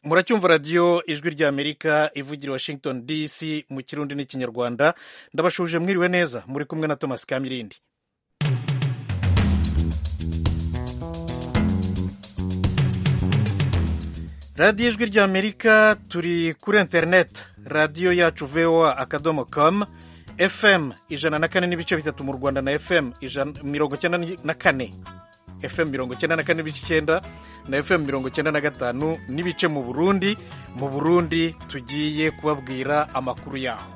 muracyumva radiyo ijwi ry'amerika ivugira washington dc mu kirundi n'ikinyarwanda ndabashuje mwiriwe neza muri kumwe na thomas kamirindi radiyo ijwi ry'amerika turi kuri interineti radiyo yacu voa akadomo com fm ijana na kane n'ibice bitatu mu rwanda na fm mirongo icyenda na kane fm mirongo icyenda na kane n'ibice icyenda na fm mirongo icyenda na gatanu n'ibice mu burundi mu burundi tugiye kubabwira amakuru yaho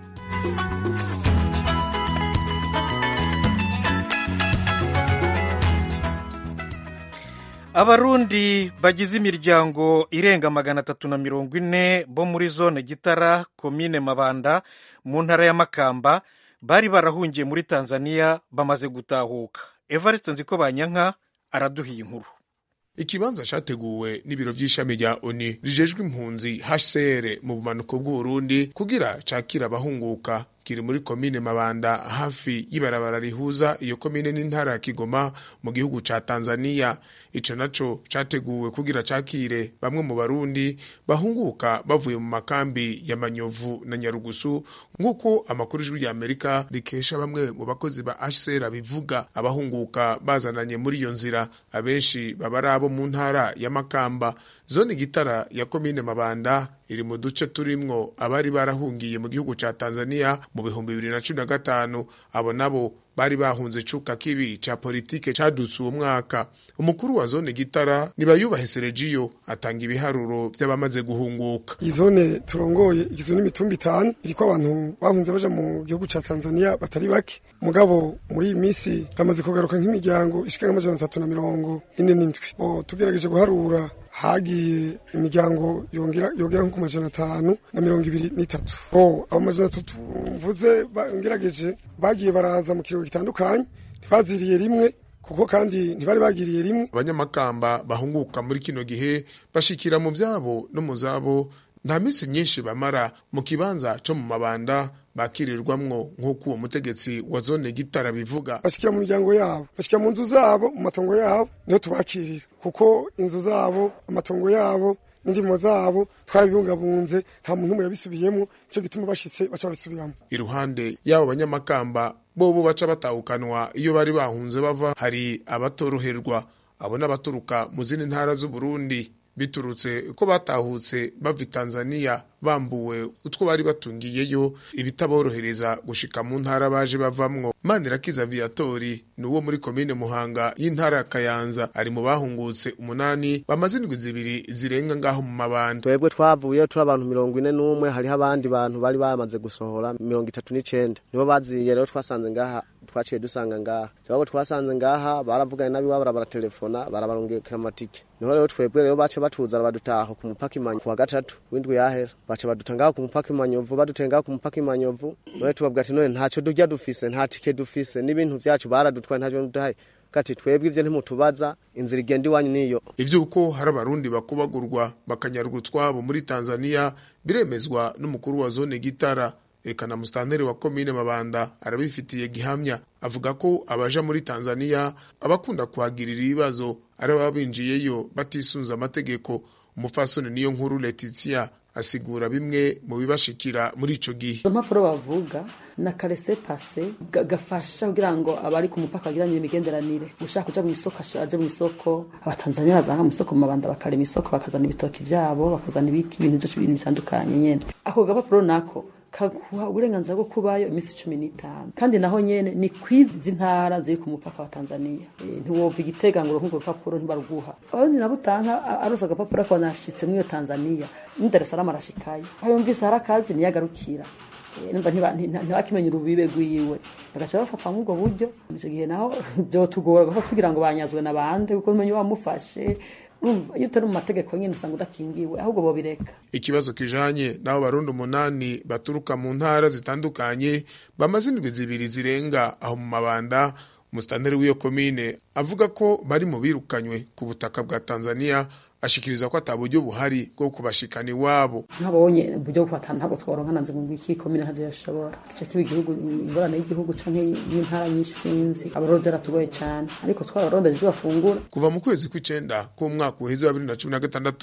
abarundi bagize imiryango irenga magana atatu na mirongo ine bo muri zone gitara komine mabanda mu ntara ya makamba bari barahungiye muri tanzania bamaze gutahuka evariste nziko banyanka araduhiye inkuru ikibanza cyateguwe n'ibiro by'ishami rya oni rijejwe impunzi hcr mu bumanuko bw'uburundi kugira cakira abahunguka kiri muri komine mabanda hafi y'ibarabara rihuza iyo komine n'intara ya kigoma mu gihugu ca tanzania ico naco categuwe kugira cakire bamwe mu barundi bahunguka bavuye mu makambi ya manyovu na nyarugusu nk'uko amakuru ijwi rya amerika rikesha bamwe mu bakozi ba hcr bivuga abahunguka bazananye muri iyo nzira abenshi baba ari abo mu ntara ya makamba zone gitara ya komine mabanda iri mu duce turimwo abari barahungiye mu gihugu ca tanzania mu bihumbi bibiri na cumi na gatanu abo nabo bari bahunze cuka kibi ca politike cadutse uwo mwaka umukuru wa zone gitara nibayubahe seregiyo atanga ibiharuro vy'abamaze guhunguka iyi zone turongoye igizwe n'imitumba itanu iriko abantu bahunze baja mu gihugu ca tanzania batari bake mugabo muri iyi minsi bamaze kugaruka nk'imiryango ishika nk'amajana atatu na mirongo ine n'indwi bo tugerageje guharura hagiye imiryango yongera nko ku majana atanu na mirongo ibiri n'itatu bo abo majana atatu mvuze ngerageje bagiye baraza mu kiringo gitandukanye ntibaziriye rimwe kuko kandi ntibari bagiriye rimwe abanyamakamba bahunguka muri kino gihe bashikira mu vyabo no mu zabo nta minsi myinshi bamara mu kibanza co mu mabanda bakirirwamwo nk'uko uwo mutegetsi wa zone gitara bivuga bashikira mu miryango yabo bashikira mu nzu zabo mu matongo yabo niho tubakirira kuko inzu zabo amatongo yabo n'indimo zabo twarabibungabunze nta muntu umwe yabisubiyemo nicyo gituma bashitse baca babisubiramo iruhande y'abo banyamakamba bobo baca batahukanwa iyo bari bahunze bava hari abatoroherwa abo n'abaturuka mu zindi ntara z'uburundi biturutse ko batahutse bava i tanzania bambuwe utwo bari batungiyeyo ibitaborohereza gushika mu ntara baje bavamwo manirakiza viatori ni uwo muri komine muhanga y'intara ya kayanza ari mu bahungutse umunani bamaze indwi zibiri zirenga ngaho mu mabanda twebwe twavuye turi abantu mirongo ine n'umwe hariho abandi bantu bari bamaze gusohora mirongo itatu n'icenda nibo baziye rero twasanze ngaha twaciye dusanga ngaha twebwe twasanze ngaha baravuganye n'abiwabo barabatelefona barabarungikira amatike niho rero twebwe rero baca batuzana badutaha ku mupaka imanyo ku wa gatatu w'indwi yahera baca baduta ngaho ku mupaka imanyovu baduteye ngaho ku mupaka imanyovu none tubabwira ati none ntacyo durya dufise nta tike dufise n'ibintu vyacu baradutwaye ntacyo duhaye kati twebwe ivyo ntimutubaza inzira igenda iwanyu niyo ivyuko hari abarundi bakubagurwa bakanyarwa utwabo muri tanzania biremezwa n'umukuru wa zone gitara eka na musitanteri wa komine mabanda arabifitiye gihamya avuga ko abaja muri tanzania abakunda kuhagirira ibibazo ari ababa binjiyeyo batisunze amategeko umupfasoni niyo nkuru letitia asigura bimwe mu bibashikira muri ico gihe impapuro bavuga na karese pase gafasha kugira ngo abari ku mupaka bagiranye imigenderanire ushaka kuja mu isoko aje mu isoko abatanzania baza mu isoko mu mabanda bakarema isoko bakazana ibitoki vyabo bakazana ibiki ibintu vyose ibintu bitandukanye nyene ako gapapuro nako kaguha uburenganzira bwo kubayo iminsi cumi n'itanu kandi naho nyene ni kwizi ntara ziri ku mupaka wa tanzania e, ntiwova igitega ngo urwo rupapuro ntibaruguha abarundi nabo utanka arose agapapuro akaba nashitse muri iyo tanzania ni dar es salaam arashikayo aho yumvise hari akazi niyagarukira nimba ntibakimenya urubibe rwiwe bagaca bafatwa muri ubwo buryo ico gihe naho vyotugora gufata kugira ngo banyazwe na bande kuko umenye wamufashe iyo utari mu mategeko nyine usanga udakingiwe ahubwo bobireka ikibazo kijanye n'abo barundi umunani baturuka mu ntara zitandukanye bamaze indwi zibiri zirenga aho mu mabanda umusitanteri w'iyo komine avuga ko bari mu birukanywe ku butaka bwa tanzania ashikiriza ko ata buryo buhari bwo kubashikana iwabo ntabonye uburyo bwo kubatana ntabwo tworonka nanze ngo iki komine ntavyo yashobora ico kiba igihugu ingorane y'igihugu canke y'intara nyinshi sinzi abarovyi aratugoye cane ariko twararondeje ivyo bafungura kuva mu kwezi kw'icenda k'umwaka uheze wa bibiri na cumi na gatandatu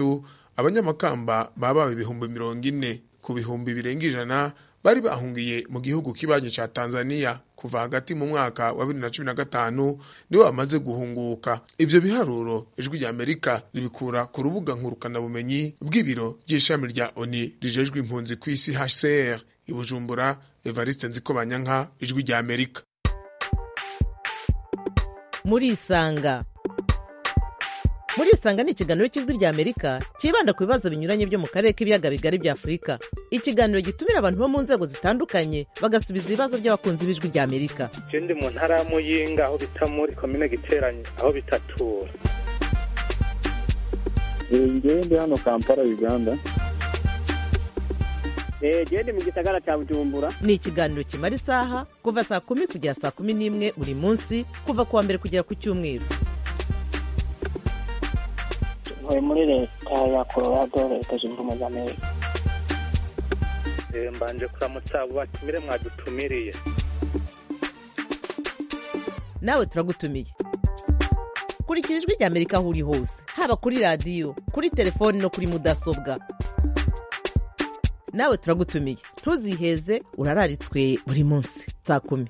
abanyamakamba baba ibihumbi mirongo ine ku bihumbi birenga ijana bari bahungiye mu gihugu kibanyi ca Tanzania kuva hagati mu mwaka wa 2015 nibo bamaze guhunguka ivyo biharuro ijwi rya Amerika ribikura ku rubuga nkurukana bumenyi bw'ibiro by'ishami rya ONI rijejwe impunzi ku isi HCR i Bujumbura Evariste Nzikobanyanka ijwi rya Amerika murisanga murisanga ni ikiganiro cy'ijwi rya amerika cyibanda ku bibazo binyuranye byo mu karere k'ibiyaga bigari bya afurika ikiganiro gitumira abantu bo mu nzego zitandukanye bagasubiza ibibazo by'abakunzi b'ijwi rya amerika je ndi mu ntara ya muyinga aho bita muri komine giteranye aho bitatura ngewe ndi hano kampala uganda gende mu gisagara cya bujumbura ni ikiganiro kimara isaha kuva saa kumi kugera saa kumi n'imwe buri munsi kuva ku wa mbere kugera ku cyumweru ntuye muri leta ya colorado leta zunze ubumwe za amerika Eh, mbanje kuramutsa abo batumire mwadutumiriye nawe turagutumiye kurikira ijwi rya amerika aho uri hose haba kuri radiyo kuri telefoni no kuri mudasobwa nawe turagutumiye ntuziheze urararitswe buri munsi saa kumi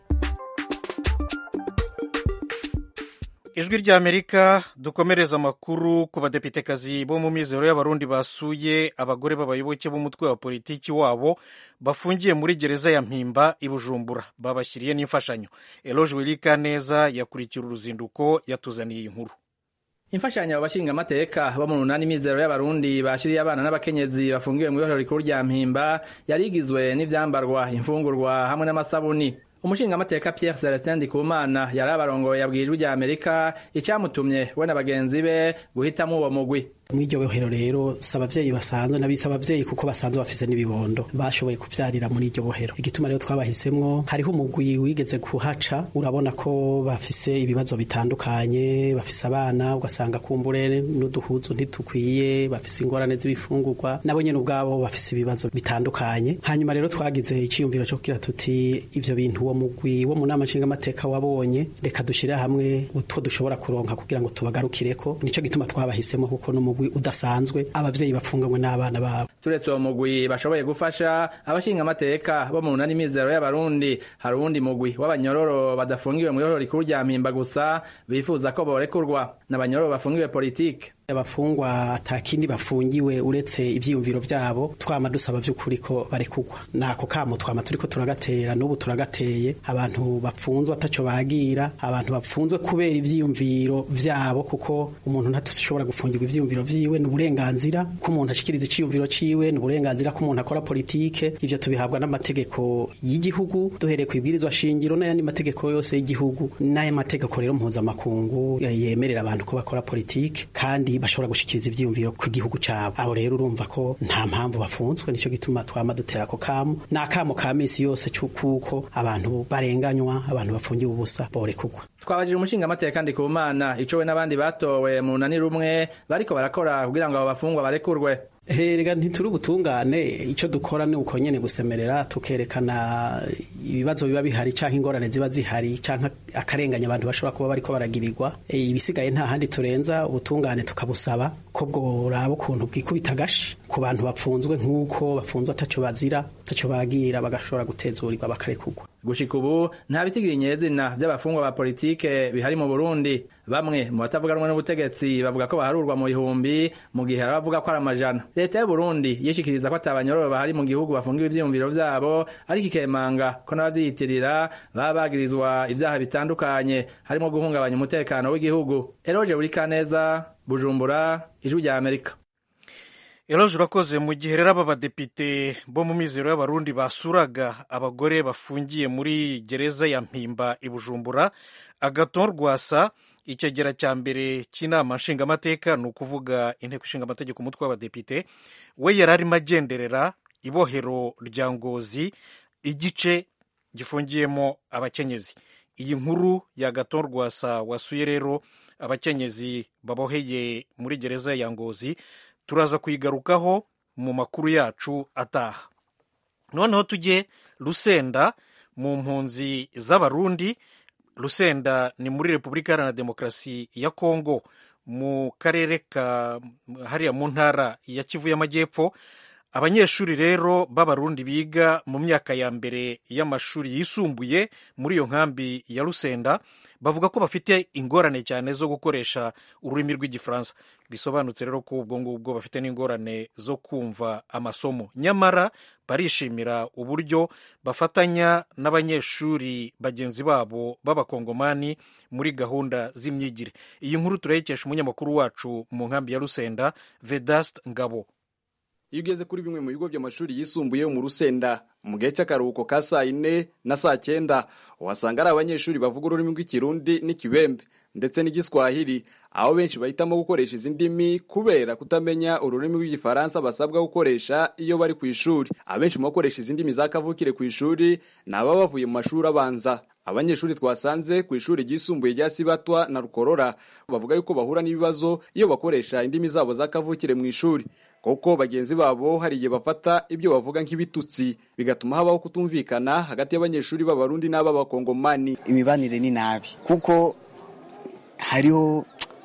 ijwi rya amerika dukomereza amakuru ku badepitekazi bo mu mizero y'abarundi basuye abagore b'abayoboke b'umutwe wa politiki wabo bafungiye muri gereza ya mpimba i bujumbura babashyiriye n'imfashanyo eloge wirika neza yakurikira uruzinduko yatuzaniye iyi nkuru imfashanyo abo bashingamateka bo mu runani mizero y'abarundi bashiriye abana n'abakenyezi bafungiwe mu ibohero rikuru rya mpimba yari igizwe n'ivyambarwa imfungurwa hamwe n'amasabuni umushingamateka Pierre Celestin Ndikumana yari abarongoye yabwiye ijwi rya Amerika icamutumye we na bagenzi be guhitamwo uwo mugwi mw'iryo bohero rero si abavyeyi basanzwe n'abitse abavyeyi kuko basanzwe bafise n'ibibondo bashoboye kuvyarira muri iryo bohero igituma rero twabahisemwo hariho umugwi wigeze kuhaca urabona ko bafise ibibazo bitandukanye bafise abana ugasanga kumbure n'uduhuzu ntitukwiye bafise ingorane z'ibifungurwa nabo nyene ubwabo bafise ibibazo bitandukanye hanyuma rero twagize iciyumviro co kugira tuti ivyo bintu uwo mugwi wo mu nama nshingamateka wabonye reka dushire hamwe utwo dushobora kuronka kugira ngo tubagarukireko nico gituma twabahisemo kuko n'umugwi udasanzwe abavyeyi bapfunganywe n'abana babo turetse uwo mugwi bashoboye gufasha abashingamateka bo mu runani mizero y'abarundi hari uwundi mugwi w'abanyororo badafungiwe mu irohero rikuru rya mpimba gusa bifuza ko borekurwa n'abanyororo bafungiwe politike abafungwa atakindi bafungiwe uretse ivyiyumviro vyabo twama dusaba vy'ukuri ko barekugwa nako kamo twama turiko turagatera n'ubu turagateye abantu bapfunzwe ataco bagira abantu bapfunzwe kubera ivyiyumviro vyabo kuko umuntu ntatushobora gufungirwa ivyiyumviro vyiwe ni uburenganzira ko umuntu ashikiriza iciyumviro ciwe ni uburenganzira ko umuntu akora politike ivyo tubihabwa n'amategeko y'igihugu duhereye ku ibwirizwa shingiro n'ayandi mategeko yose y'igihugu n'aya mategeko rero mpuzamakungu yemerera abantu ko bakora politike kandi bashobora gushikiriza ivyiyumviro ku gihugu cabo abo rero urumva ko nta mpamvu bafunzwe nico gituma twama dutera ako kamo n'akamo ka misi yose c'ukuko abantu barenganywa abantu bafungiwe ubusa borekugwa twabajije umushingamateka Ndikumana ico we n'abandi batowe mu runani rumwe bariko barakora kugira ngo abo bafungwa barekurwe herega ntituri ubutungane icyo dukora ni uko nyene gusemerera tukerekana ibibazo biba bihari canke ingorane ziba zihari canke akarenganya abantu bashobora kuba bariko baragirirwa e, ibisigaye nta handi turenza ubutungane tukabusaba ko bworaba ukuntu bwikubita agashi ku bantu bapfunzwe nk'uko bafunzwe ataco bazira ataco bagira bagashobora gutezurirwa bakarekurwa gushika ubu nta bitigiri nyezina vy'abafungwa ba politike bihari mu Burundi bamwe mu batavuganwa n'ubutegetsi bavuga ko baharurwa mu bihumbi mu gihe hari abavuga ko ari amajana leta y'u Burundi yishikiriza ko atabanyororo bahari mu gihugu bafungiwe ivyiyumviro vyabo ariko ikemanga ko n'abavyiyitirira baba bagirizwa ivyaha bitandukanye harimo guhungabanya umutekano w'igihugu Eroje Burikaneza Bujumbura ijwi rya Amerika eroje urakoze mu gihe rero aba badepite bo mu mizero y'abarundi basuraga abagore bafungiye muri gereza ya mpimba i bujumbura agaton rwasa icyegera cya mbere cy'inama nshingamateka ni ukuvuga inteko ishinga amategeko umutwe w'abadepite we yari arimo agenderera ibohero rya ngozi igice gifungiyemo abakenyezi iyi nkuru ya gaton rwasa wasuye rero abakenyezi baboheye muri gereza ya ngozi turaza kuyigarukaho mu makuru yacu ataha noneho tujye rusenda mu mpunzi z'abarundi rusenda ni muri repubulika iharanira demokarasi ya kongo mu karere ka hariya mu ntara ya kivu y'amajyepfo abanyeshuri rero b'abarundi biga mu myaka ya mbere y'amashuri yisumbuye muri iyo nkambi ya rusenda bavuga ko bafite ingorane cyane zo gukoresha ururimi rw'igifaransa bisobanutse rero ko ubwo ngubwo bafite n'ingorane zo kumva amasomo nyamara barishimira uburyo bafatanya n'abanyeshuri bagenzi babo b'abakongomani muri gahunda z'imyigire iyi nkuru turayikesha umunyamakuru wacu mu nkambi ya rusenda vedast ngabo iyo ugeze kuri bimwe mu bigo by'amashuri yisumbuye mu rusenda mu gihe cy'akaruhuko ka saa yine na saa cyenda uhasanga ari abanyeshuri bavuga ururimi rw'ikirundi n'ikibembe ndetse n'igiswahili aho benshi bahitamo gukoresha izi ndimi kubera kutamenya ururimi rw'igifaransa basabwa gukoresha iyo bari ku ishuri abenshi mu bakoresha izi ndimi za kavukire ku ishuri ni ababa bavuye mu mashuri abanza abanyeshuri twasanze ku ishuri ryisumbuye rya sibatwa na rukorora bavuga yuko bahura n'ibibazo iyo bakoresha indimi zabo za kavukire mu ishuri kuko bagenzi babo hari igihe bafata ibyo bavuga nk'ibitutsi bigatuma habaho kutumvikana hagati y'abanyeshuri b'abarundi n'ab'abakongomani imibanire ni nabi kuko hariho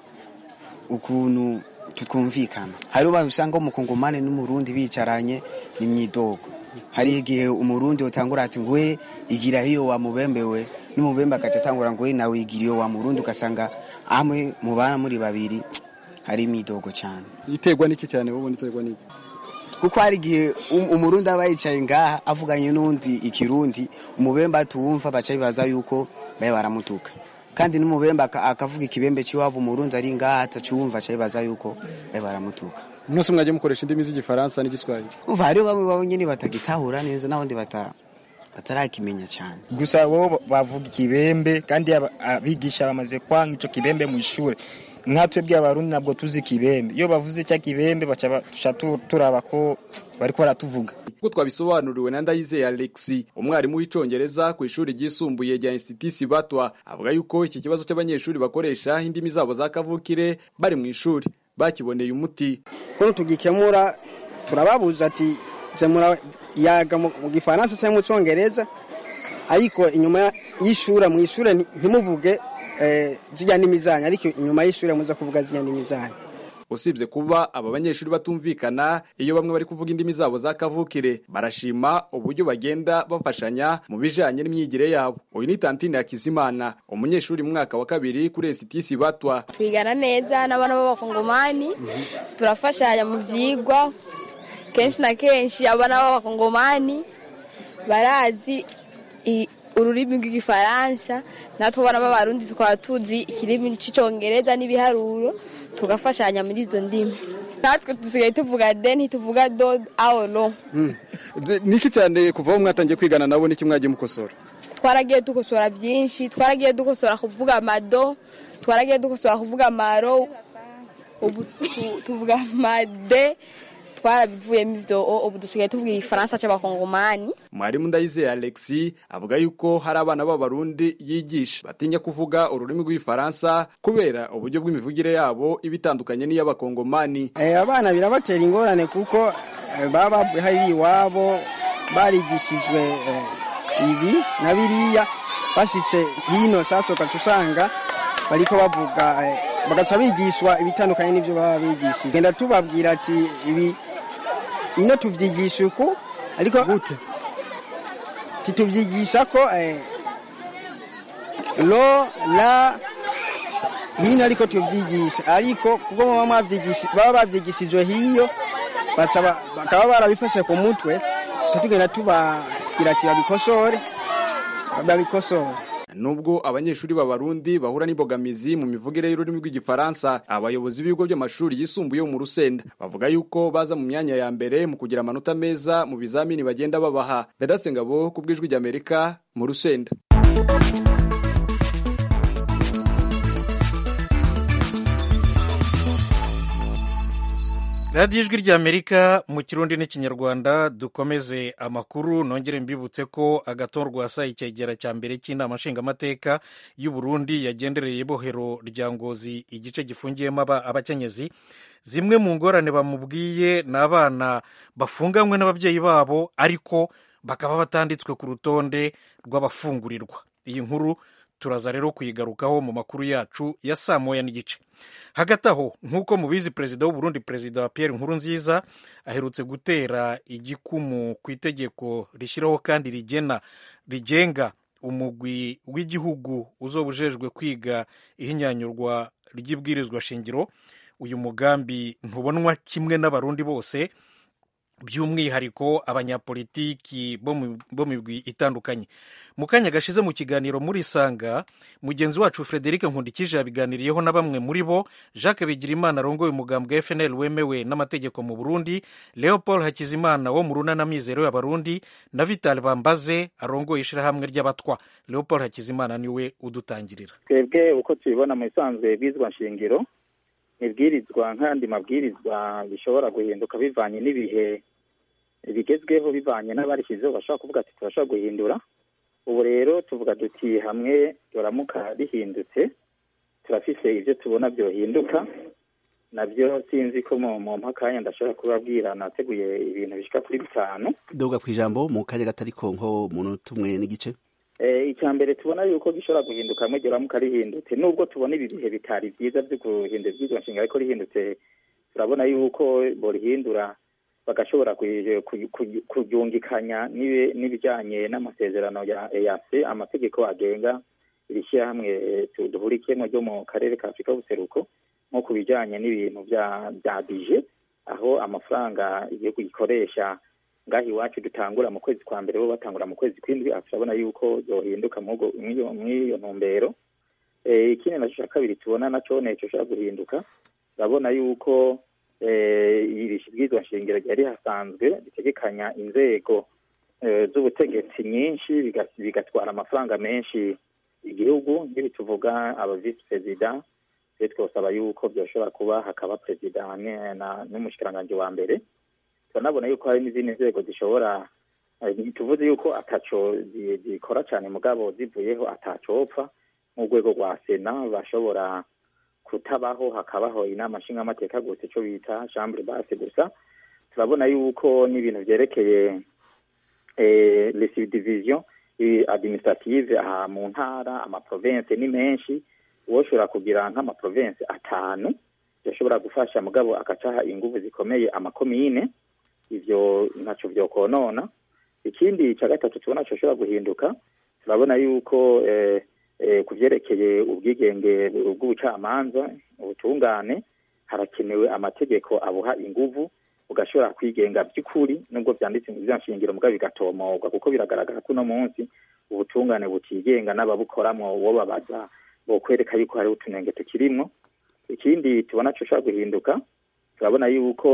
ukuntu tutwumvikana hariho abantu usanga umukongomani n'umurundi bicaranye n'imyidogo hari igihe umurundi utangura ati ngwe igira hiyo wamubembewe n'umubembe agaca atangura ngwe nawe igira iyo wa murundi ugasanga amwe mubana muri babiri hari imidogo cyane iterwa n'iki cyane wowe iterwa n'iki kuko hari igihe umurundi aba yicaye ngaha avuganye n'undi ikirundi umubembe atuwumva baca bibaza yuko babe baramutuka kandi n'umubembe akavuga ikibembe cy'iwabo umurundi ari ngaha atacuwumva aca bibaza yuko babe baramutuka mwese mwajya mukoresha indimi z'igifaransa n'igiswahili umva hariho bamwe babo nyine batagitahura neza n'abandi batarakimenya cyane gusa bo bavuga ikibembe kandi abigisha bamaze kwanga icyo kibembe mu ishuri nkatwe by'abarundi ntabwo tuzi kibembe iyo bavuze cya kibembe baca turaba ko bari ko baratuvuga kuko twabisobanuriwe na ndayizeye alexi umwarimu w'icyongereza ku ishuri ryisumbuye rya institut batwa avuga yuko iki kibazo cy'abanyeshuri bakoresha indimi zabo za kavukire bari mu ishuri bakiboneye umuti kuko tugikemura turababuza ati zemura yaga mu gifaransa cyangwa mu cyongereza ariko inyuma y'ishuri mu ishuri ntimuvuge zijya n'imizanya ariko inyuma y'ishuri muza kuvuga zijya n'imizanya usibye kuba aba banyeshuri batumvikana iyo bamwe bari kuvuga indimi zabo za kavukire barashima uburyo bagenda bafashanya mu bijanye n'imyigire yabo uyu ni tantine Hakizimana umunyeshuri mu mwaka wa kabiri kuri esitisi batwa twigana neza n'abana b'abakongomani turafashanya mu vyigwa kenshi na kenshi abana b'abakongomani barazi ururimi rw'igifaransa natwe abana b'abarundi tukaba tuzi ikirimi cy'icyongereza n'ibiharuro tugafashanya muri izo ndimi natwe dusigaye tuvuga de ntituvuga do aworo niki cyane kuva aho mwatangiye kwigana nabo niki mwagiye mukosora twaragiye dukosora byinshi twaragiye dukosora kuvuga amado twaragiye dukosora kuvuga amaro ubu tuvuga amade twarabivuyemo ivyo ubu dusigaye tuvuga igifaransa c'abakongomani mwarimu ndayizeye alexi avuga yuko hari abana b'abarundi yigisha batinya kuvuga ururimi rw'igifaransa kubera uburyo bw'imivugire yabo iba itandukanye n'iy'abakongomani abana birabatera ingorane kuko baba hari iwabo barigishijwe ibi na biriya bashitse hino sasa ugaca usanga bariko bavuga bagaca bigishwa ibitandukanye n'ibyo baba bigishije genda tubabwira ati ibi ino tubyigisha uku ariko gute titubyigisha ko lo la hino ariko tubyigisha ariko kuko baba babyigishijwe hiyo bakaba barabifashe ku mutwe gusa tugenda tubabwira ati babikosore babikosore nubwo abanyeshuri b'abarundi bahura n'imbogamizi mu mivugire y'ururimi rw'igifaransa abayobozi b'ibigo by'amashuri yisumbuye mu rusenda bavuga yuko baza mu myanya ya mbere mu kugira amanota meza mu bizamini bagenda babaha bedase ngabo ku bw'ijwi ry'amerika mu rusenda radiyo ijwi ry'amerika mu kirundi n'ikinyarwanda dukomeze amakuru nongere mbibutse ko agatorwa saa icyegera cya mbere cy'inama nshingamateka y'u Burundi yagendereye bohero rya ngozi igice gifungiyemo abakenyezi zimwe mu ngorane bamubwiye ni abana bafunganywe n'ababyeyi babo ariko bakaba batanditswe ku rutonde rw'abafungurirwa iyi nkuru turaza rero kuyigarukaho mu makuru yacu ya saa moya n'igice hagati aho nk'uko mubizi perezida w'uburundi perezida wa pierre nkurunziza aherutse gutera igikumu ku itegeko rishyiraho kandi rigena rigenga umugwi w'igihugu uzoba ujejwe kwiga ihinyanyurwa ry'ibwirizwa shingiro uyu mugambi ntubonwa kimwe n'abarundi bose by'umwihariko abanyapolitiki bo mu migwi itandukanye mu kanya gashize mu kiganiro muri sanga mugenzi wacu frederic nkundikije yabiganiriyeho na bamwe muri bo jacques bigirimana arongoye umugambwe fnl wemewe n'amategeko mu burundi leopold hakizimana wo mu runana mizero y'abarundi na vital bambaze arongoye ishyirahamwe ry'abatwa leopold hakizimana niwe udutangirira twebwe uko tubibona mu isanzwe bizwa nshingiro ibwirizwa nk'andi mabwirizwa bishobora guhinduka bivanye n'ibihe bigezweho bivanye n'abarishyizeho bashobora kuvuga ati turashobora guhindura ubu rero tuvuga duti hamwe turamuka rihindutse turafise ibyo tubona byohinduka nabyo sinzi ko mu mpakanya ndashobora kubabwira nateguye ibintu bishika kuri bitanu duga ku ijambo mu kanya gatariko nko munota umwe n'igice icya mbere tubona yuko gishobora guhinduka hamwe ramuka rihindutse nubwo tubona ibi bihe bitari byiza byo guhindura iby'izo nshinga ariko rihindutse turabona yuko borihindura bagashobora kuryungikanya n'ibijyanye n'amasezerano ya eyase amategeko agenga iri shyirahamwe duhurikiyemo ryo mu karere ka afurika y'ubuseruko nko ku bijyanye n'ibintu bya bije aho amafaranga igihugu gikoresha ngaho iwacu dutangura mu kwezi kwa mbere bo batangura mu kwezi kw'indwi turabona yuko yohinduka mw'iyo ntumbero ikindi nacyo cya kabiri tubona nacyo nicyo ushobora guhinduka turabona yuko iri bwizwa nshingiro ryari hasanzwe ritegekanya inzego z'ubutegetsi nyinshi bigatwara amafaranga menshi igihugu nk'ibi tuvuga aba visi perezida twe twosaba yuko byoshobora kuba hakaba perezida n'umushikiranganji wa mbere turanabona yuko hari n'izindi nzego zishobora tuvuze yuko ataco zikora cyane mugabo zivuyeho atacopfa nk'urwego rwa sena bashobora kutabaho hakabaho inama nshingamateka gusa icyo bita chambre basse gusa turabona yuko n'ibintu byerekeye les subdivision administrative aha mu ntara amaprovince ni menshi uwoshobora kugira nk'amaprovince atanu yashobora gufasha mugabo agacaha inguvu zikomeye amakomine ivyo ntaco vyokonona ikindi ca gatatu tubona coshobora guhinduka turabona yuko eh, eh, ku vyerekeye ubwigenge bw'ubucamanza ubutungane harakenewe amategeko abuha inguvu ugashobora kwigenga by'ukuri nubwo vyanditse mu nshingiro mugabo bigatomorwa kuko biragaragara ko uno munsi ubutungane butigenga n'ababukoramwo wo babaza bokwereka yuko hariho utunenge tukirimwo ikindi tubona coshobora guhinduka turabona yuko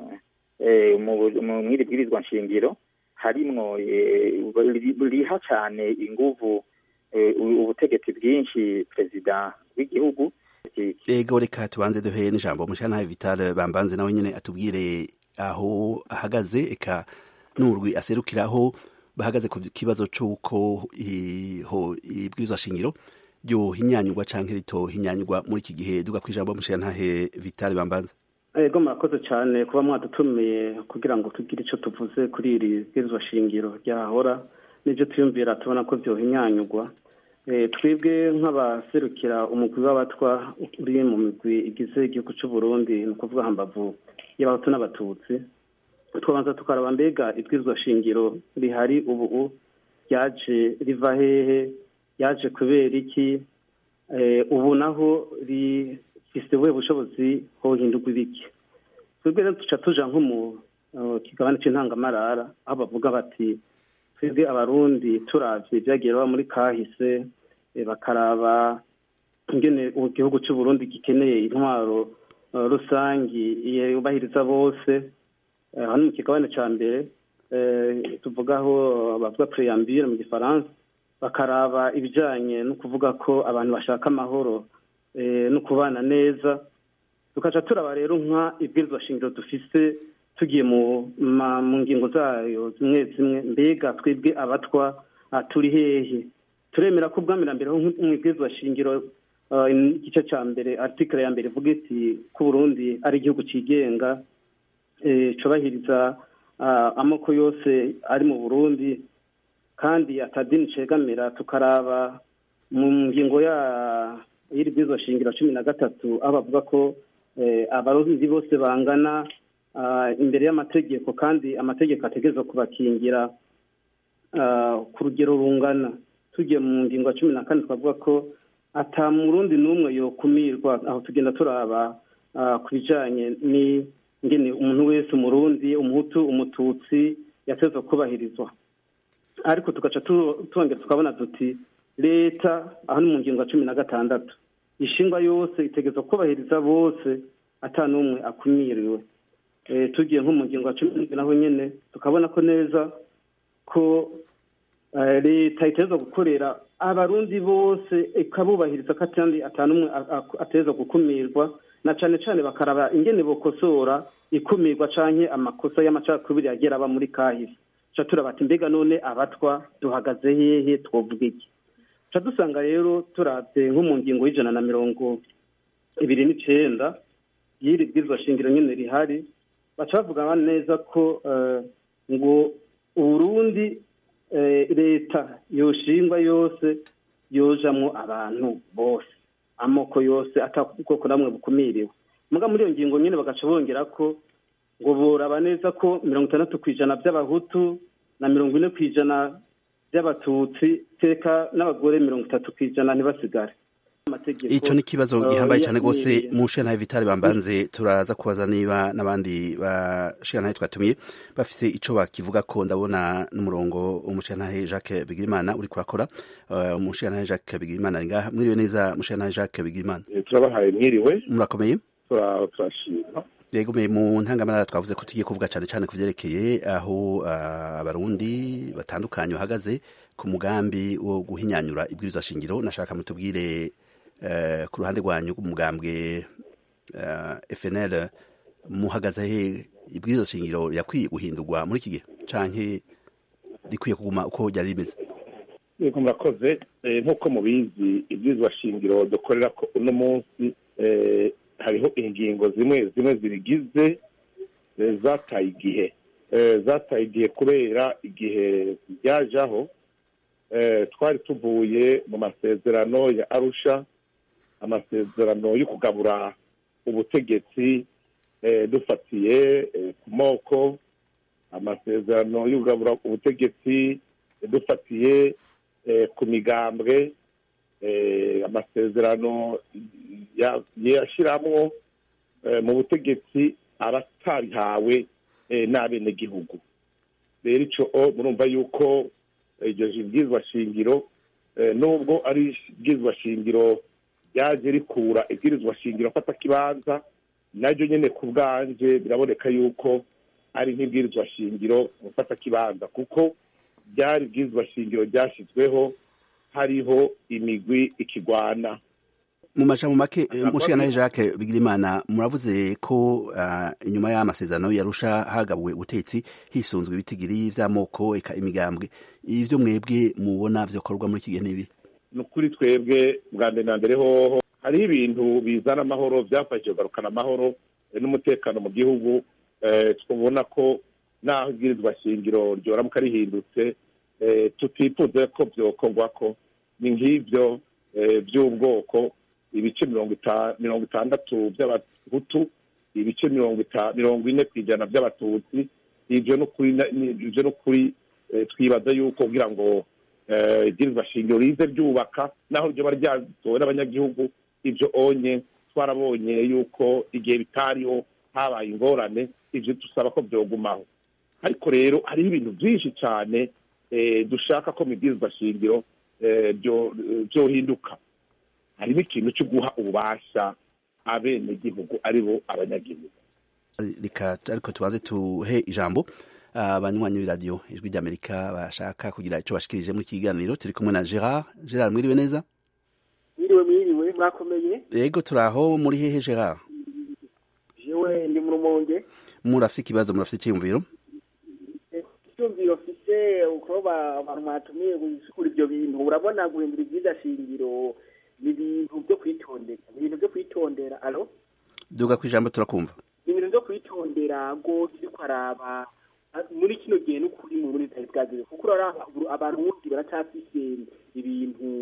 mw'iri bwirizwa nshingiro harimwo riha cyane inguvu ubutegetsi bwinshi perezida w'igihugu ego reka tubanze duhe n'ijambo mushana Vital bambanze nawe nyine atubwire aho ahagaze eka n'urwi aserukiraho bahagaze ku kibazo c'uko ibwirizwa shingiro ryohinyanyurwa canke ritohinyanyurwa muri iki gihe duga kw'ijambo mushantahe Vital bambanze ego murakoze cyane kuba mwadutumiye kugira ngo tugire icyo tuvuze kuri iri bwirizwa shingiro ryahora n'ibyo tuyumvira tubona ko byohinyanyurwa twebwe nk'abaserukira umugwi w'abatwa uri mu migwi igize igihugu cy'u Burundi ni ukuvuga hambavu y'abahutu n'abatutsi twabanza tukaraba mbega ibwirizwa shingiro rihari ubu ryaje riva hehe yaje kubera iki ubu naho rifise ubuhe bushobozi hohindurwa ibiki twebwe rero duca tuja nko mu kigabane c'intangamarara aho bavuga bati twebwe abarundi turavye ibyagiye baba muri kahise bakaraba ingene igihugu cy'u Burundi gikeneye intwaro rusangi yubahiriza bose hano mu kigabane ca mbere tuvugaho bavuga preambule mu gifaransa bakaraba ibijanye no kuvuga ko abantu bashaka amahoro no kubana neza tukaca turaba rero nka ibwirizwa shingiro dufise tugiye mu ngingo zayo zimwe zimwe mbega twebwe abatwa turi hehe turemera ko ubwamirambere mu ibwirizwa shingiro igice cya mbere artikele ya mbere ivuga iti ko Burundi ari igihugu cyigenga cyubahiriza amoko yose ari mu burundi kandi atadini cegamira tukaraba mu ngingo ya y'iri bwirizwa shingiro cumi na gatatu aho bavuga ko eh, abarundi bose bangana ah, imbere y'amategeko kandi amategeko ategerezwa kubakingira ah, ku rugero rungana tugiye mu ngingo ya cumi na kane twavuga ko ata murundi n'umwe yokumirwa aho tugenda turaba ah, ku bijanye n'ingene umuntu wese umurundi umuhutu umututsi yatezwa kubahirizwa ariko tugaca tu- twongera tukabona duti leta aho ni mu ngingo ya cumi na gatandatu ishingwa yose itegerezwa kubahiriza bose ata n'umwe akumiriwe Eh, tugiye nko mu ngingo ya cumi n'indwi naho nyene tukabona ko neza ko eh, leta itegerezwa gukorera abarundi bose ikabubahiriza ko kandi ata n'umwe a- a- ategerezwa gukumirwa na cane cane bakaraba ingene bokosora ikumirwa canke amakosa y'amacakubiri yagera aba muri kahise ca turabata mbega none abatwa duhagaze hehe twovuga iki ca dusanga rero turavye nko mu ngingo y'ijana na mirongo ibiri n'icenda y'iri bwirizwa shingiro nyene rihari baca bavuga neza ko eh, ngo uburundi eh, leta yoshingwa yose yojamwo abantu bose amoko yose ata bwoko namwe bukumiriwe muga muri iyo ngingo nyene bagaca bongera ko ngo boraba neza ko mirongo itandatu ku ijana by'abahutu na mirongo ine ku ijana by'abatutsi teka n'abagore mirongo itatu ku ijana ntibasigare amategeko ico ni kibazo eh, gihambaye cyane yakumiriye. rwose mu nshinga vitale bambanze turaza kubaza niba n'abandi bashinga twatumiye bafise ico bakivuga ko ndabona n'umurongo umushinga Jacques Bigirimana uri kurakora uh, umushinga Jacques Bigirimana ari ngaha mwiriwe neza umushinga Jacques Bigirimana turabahaye mwiriwe murakomeye tura- turashima yego me mu ntangamara twavuze ko tugiye kuvuga cyane cyane ku vyerekeye aho uh, abarundi batandukanye bahagaze ku mugambi wo guhinyanyura ibwirizwa shingiro nashaka mutubwire uh, ku ruhande rwanyu rw'umugambwe uh, FNL muhagaze he ibwirizwa shingiro yakwiye guhindurwa muri iki gihe canke rikwiye kuguma uko ryari rimeze yego murakoze Eh, nk'uko mubizi ibwirizwa shingiro dukorera ko uno munsi eh, hariho ingingo zimwe zimwe zirigize eh, zataye igihe Eh, zataye igihe kubera igihe ryajaho eh, twari tuvuye mu masezerano ya arusha amasezerano yo kugabura ubutegetsi eh, dufatiye eh, ku moko amasezerano yo kugabura ubutegetsi eh, dufatiye eh, ku migambwe eh, amasezerano ya- yashiramwo eh, mu butegetsi abatarihawe eh, n'abenegihugu rero ico o murumva yuko eh, iryo bwirizwa shingiro eh, nubwo ari ibwirizwa shingiro ryaje rikura ibwirizwa shingiro afata kibanza naryo nyene ku bwanje biraboneka yuko ari nk'ibwirizwa shingiro mufata kibanza kuko ryari ibwirizwa shingiro ryashyizweho hariho imigwi ikigwana mu majambo make mushikana Jacques Bigirimana muravuze ko uh, inyuma y'amasezerano yarusha hagabuwe ubutetsi hisunzwe ibitigiri vy'amoko eka imigambwe ivyo mwebwe mubona vyokorwa muri iki gihe nibi ni ukuri twebwe bwa mbere na mbere hoho hariho ibintu bizana amahoro byafashije kugarukana amahoro eh, n'umutekano mu gihugu eh, twabona ko naho ibwirizwa shingiro ryoramuka rihindutse eh, tutifuze ko byokorwa ko ni nk'ibyo eh, by'ubwoko ibice mirongo ita- mirongo itandatu by'abahutu ibice mirongo ita- mirongo ine ku ijana by'abatutsi ibyo ni ukuri na- ni- ibyo ni ukuri eh, twibaza yuko kugira ngo eh, ibwirizwa shingiro rize ryubaka naho ryoba ryatowe n'abanyagihugu ibyo onye twarabonye yuko igihe bitariho habaye ingorane ibyo dusaba ko byogumaho ariko rero hariho ibintu byinshi cyane eh, dushaka ko mu ibwirizwa shingiro eh, byo- byohinduka harimo ikintu cyo guha ububasha abenegihugu ari bo abanyagihugu reka ariko tubanze tuhe ijambo abanywanyi b'iradiyo ijwi ry'amerika bashaka kugira ico bashikirije muri iki kiganiro turi kumwe na Gerard Gerard mwiriwe neza mwiriwe mwiriwe mwakomeye yego turaho muri hehe Gerard jewe ndi mu rumonge murafite ikibazo murafite icyiyumviro icyumviro mfise uko ba- abantu mwatumiye gusukura ivyo bintu urabona guhindura ibyiza shingiro ni ibintu byo kwitondera ni ibintu byo kwitondera alo duga ku ijambo turakumva ni ibintu byo kwitondera ngo turiko araba a- muri kino gihe n'ukuri mu burundi bitari bwageze kuko uraraba ubu abarundi baracyafise ibintu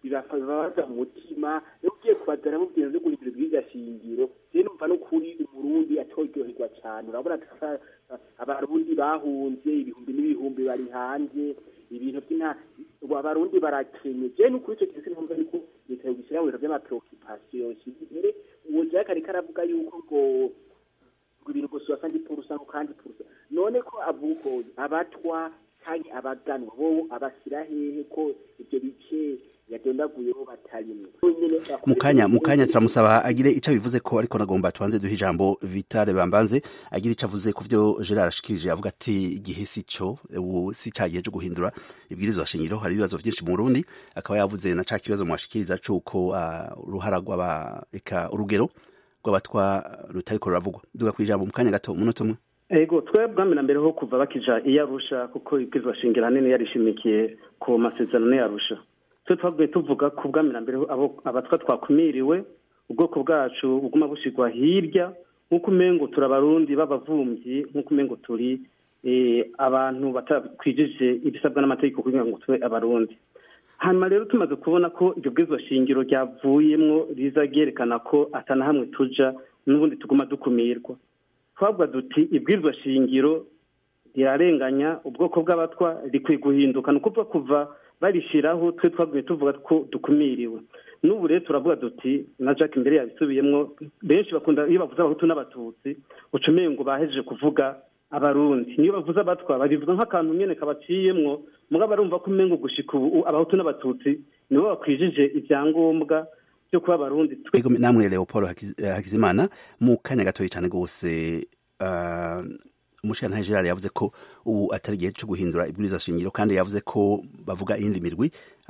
bibabaza mu mutima iyo ugiye kubazana mu bintu byo guhindura ibwirizwa shingiro rero numva n'ukuri umurundi atoryoherwa cyane urabona abarundi bahunze ibihumbi n'ibihumbi bari hanze ibintu by'ina abarundi barakenye je n'ukuri icyo kintu sinumva ariko leta yogishyira mu bintu by'amapreoccupation mbere uwo jack ariko aravuga yuko ngo ngo ibintu ngo soixante purusa ngo kandi purusa none ko avuga abatwa kandi abaganwa bo abashyira hehe ko ibyo bice yagendaguyeho batarimwe mukanya mukanya turamusaba agire icyo bivuze ko ariko nagomba tubanze duhe ijambo Vitale Bambanze agire icyo avuze ku byo Gerard ashikirije avuga ati igihe si cyo ubu si cyagiye cyo guhindura ibwirizwa shingiro hari ibibazo byinshi mu Burundi akaba yavuze na ca kibazo mwashikiriza cuko uh, uruhara rw'aba eka urugero rw'abatwa rutariko ruravugwa duga kwijambo mukanya gato umunota umwe ego twebwe mbere mbere ho kuva bakija iyarusha kuko ibwirizwa shingiro hanini yarishimikiye ku masezerano yarusha twe twavuye tuvuga ku bwamira mbere abatwa twakumiriwe ubwoko bwacu buguma bushyirwa hirya nk'uko umengo turi abarundi b'abavumvyi nk'uko umengo turi abantu batakwijije ibisabwa n'amategeko kugira ngo tube abarundi hanyuma rero tumaze kubona ko iryo bwirizwa shingiro ryavuyemwo riza ryerekana ko atana hamwe tuja n'ubundi tuguma dukumirwa twavuga duti ibwirizwa shingiro rirarenganya ubwoko bw'abatwa rikwiye guhinduka ni ukuvuga kuva barishiraho twe twaguye tuvuga ko dukumiriwe n'ubu rero turavuga duti na Jack imbere yabisubiyemwo benshi bakunda iyo bavuze abahutu n'abatutsi ucumeye ngo bahejeje kuvuga abarundi niyo bavuze abatwa babivuga nk'akantu nyene kabaciyemwo muga barumva ko umengo gushika ubu abahutu n'abatutsi nibo bakwijije ibyangombwa byo kuba abarundi namwe Leopold Hakizimana mu kanya gatoyi cyane gose umushirantahe Gerard yavuze ko ubu atari igihe cyo guhindura ibwirizwa shingiro kandi yavuze ko bavuga iyindi mirwi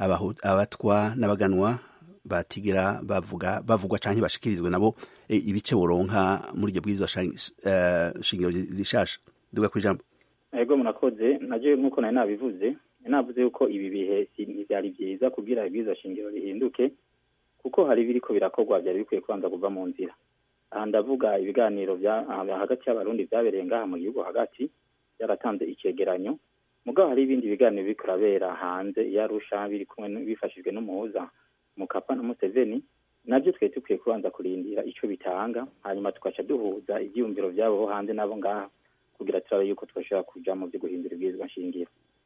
abatwa n'abaganwa batigera bavuga bavugwa canke bashikirizwe nabo ibice boronka muri iryo bwirizwa shingiro rishasha duga kwijambo ego murakoze naje nk'uko nari nabivuze navuze yuko ibi bihe ntivyari vyiza kugira ibwirizwa shingiro rihinduke kuko hari biriko birakorwa vyari bikwiye kubanza kuva mu nzira aha ndavuga ibiganiro hagati y'abarundi byabereye ngaha mu gihugu hagati byaratanze icegeranyo mugabo hari ibindi biganiro biriko birabera hanze yarusha biri kumwe bifashijwe n'umuhuza mukapa na museveni nabyo twari dukwiye kubanza kurindira ico bitanga hanyuma tugaca duhuza ivyiyumviro vyabo bo hanze nabo ngaha kugira turabe yuko twashobora kuja mu vyo guhindura ibwirizwa nshingiro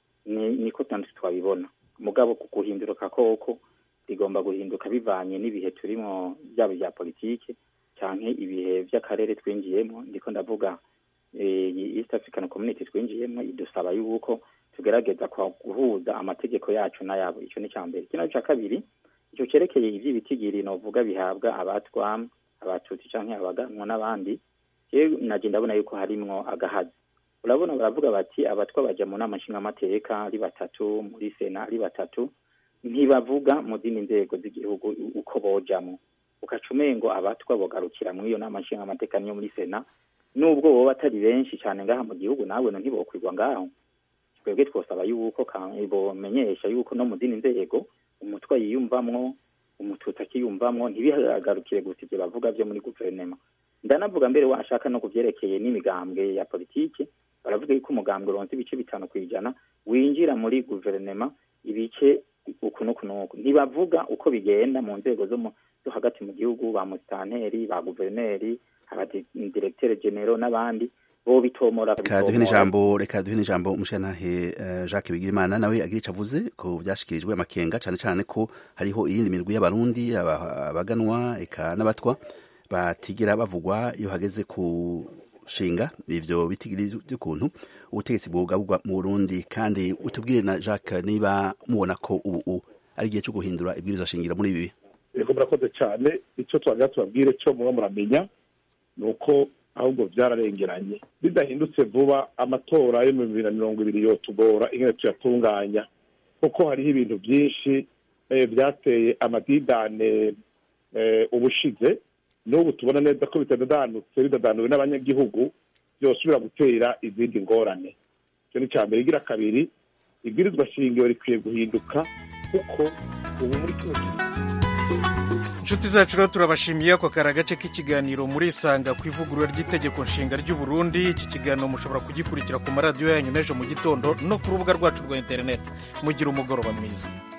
niko tanditse twabibona mugabo ku guhinduka koko rigomba guhinduka bivanye n'ibihe turimo byaba ibya politike canke ibihe vy'akarere twinjiyemo ndiko ndavuga East African Community twinjiyemo idusaba yuko tugerageza guhuza amategeko yacu n'ayabo ico ni cambere kino ca kabiri ico cerekeye ivy'ibitigiri novuga bihabwa abatwa abatutsi canke abaganwa n'abandi je naje ndabona yuko harimwo agahazi urabona baravuga bati abatwa baja mu nama nshingamateka ari batatu muri sena ari batatu ntibavuga mu zindi nzego z'igihugu uko bojamwo ugaca umengo abatwa bogarukira muri iyo nama nshingamateka niyo muri sena nubwo boba atari benshi cyane ngaha mu gihugu nawe no ntibokwirwa ngaho twebwe twosaba yuko bomenyesha yuko no mu zindi nzego umutwa yiyumvamwo umututsi akiyumvamwo ntibihagarukire gusa ibyo bavuga byo muri guverinoma ndanavuga mbere washaka no kuvyerekeye n'imigambwe ya politiki baravuga yuko umugambwe uronse ibice bitanu ku ijana winjira muri guverinoma ibice uku n'uku n'uku ntibavuga uko bigenda mu nzego zo hagati mu gihugu ba musitanteri ba guverineri abadiregiteri genero n'abandi bo bitomora reka duhe n'ijambo reka duhe n'ijambo umushyiranahe jacques bigirimana nawe agira icyo avuze ko byashyikirijwe amakenga cyane cyane ko hariho iyindi mirwi y'abarundi abaganwa eka n'abatwa batigera bavugwa iyo hageze ku shinga ivyo bitigiri by'ukuntu ubutegetsi bwugabwa mu Burundi kandi utubwire na Jacques niba mubona ko ubu ari igihe cyo guhindura ibwirizwa shingiro muri ibi yego murakoze cyane icyo twagira tubabwire cyo muba muramenya ni uko ahubwo byararengeranye bidahindutse vuba amatora yo mu bibiri na mirongo ibiri yotugora ingene tuyatunganya kuko hariho ibintu byinshi byateye amadidane ubushize n'ubu tubona neza ko bitadadanutse bidadanuwe n'abanyagihugu byosubira gutera izindi ngorane icyo ni icya mbere igira kabiri ibwirizwa shingiro rikwiye guhinduka kuko ubu muri kino gihe inshuti zacu rero turabashimiye ako kari agace k'ikiganiro muri isanga ku ivugurura ry'itegeko nshinga ry'u Burundi iki kiganiro mushobora kugikurikira ku maradiyo yanyu n'ejo mu gitondo no ku rubuga rwacu rwa interineti mugira umugoroba mwiza